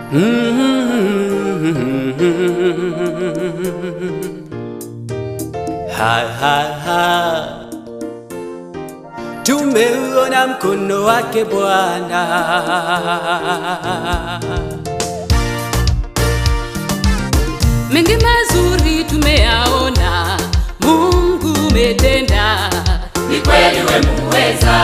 Ha, ha, ha. Tumeuona mkono wake Bwana. mengi mazuri tumeyaona, Mungu umetenda, ni kweli we muweza,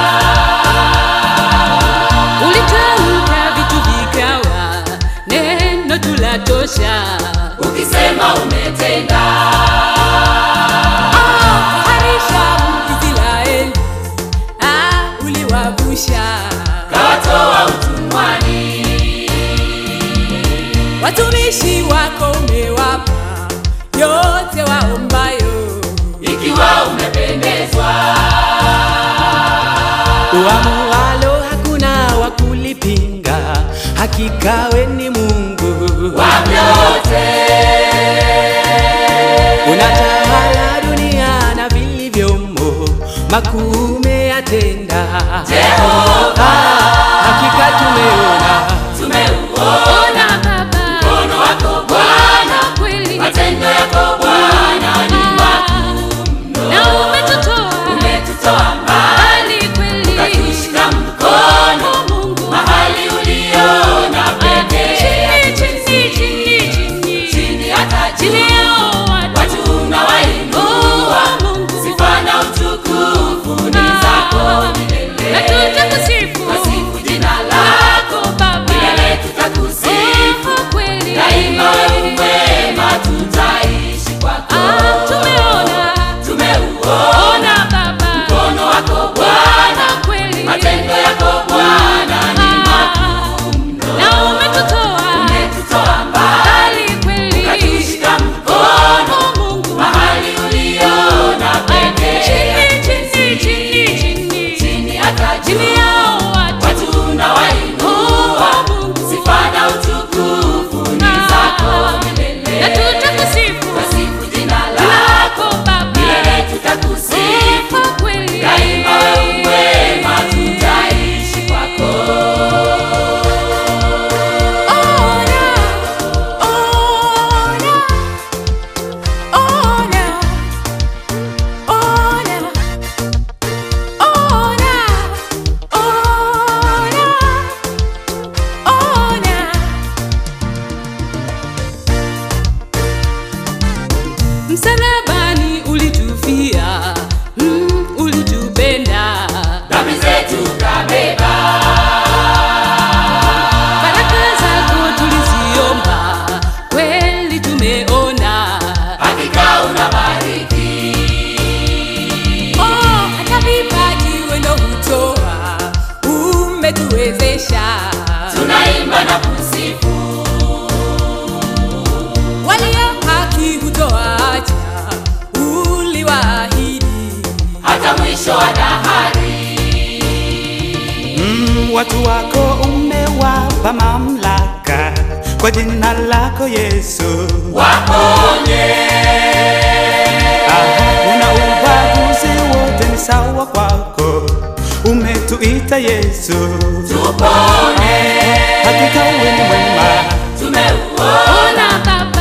ulitamka vitu vikawa, neno tulatosha. ukisema umetenda, Ah, harisha Israeli, ah, uliwavusha kawatoa utumwani, watumishi wako, umewapa yote waombayo. ikiwa umependezwa, Uamualo hakuna wa kulipinga, hakika we ni Mungu. wa vyote, Unatawala dunia na vilivyomo, makuu umeyatenda. Jehova, Hakika tumeona tumeuona Ona Baba, mkono wako Bwana, kweli matendo yako Bwana ni makuu na umetutoa umetutoa mbali, mbali kweli, ukatushika mkono Mungu mahali uliona pekee, chini chini chini chini chini hata chini juu, yao watu watu unawainua, Oh, Mungu sifa na utukufu ni zako milele. na tutakusifu Tasifu jina lako Baba, milele, tutakusifu Oh, kweli daima, wewe mwema, tutaishi kwako. Ah, tumeona Tumeuona ona Baba, mkono wako Bwana, kweli matendo yako Bwana ni makuu na umetutoa umetutoa mbali, mbali kweli, ukatushika mkono Oh, Mungu mahali uliona pekee, chini chini chini chini chini hata chini juu, yao watu watu unawainua, Oh, Mungu sifa na utukufu ni zako milele. na tutakusifu Tasifu jina lako Baba, milele, tutakusifu Oh, kweli daima, wewe mwema, tutaishi kwako. Ona, ona, ona, ona, ona, ona, ona. Msalabani ulitufia, mm, ulitupenda, Dhambi zetu kabeba, baraka zako tuliziomba, kweli tumeona. hakika unabariki, Oh, hata vipaji wendo hutoa, umetuwezesha. tunaimba na kusifu, Walio haki hutoacha, uliwaahidi. hata mwisho wa dahari. mm, watu wako umewapa mamlaka kwa jina lako Yesu. Waponye, Aha, una ubaguzi wote ni sawa kwako, umetuita Yesu. tupone, Hakika wewe ni mwema, tumeuona Ona Baba,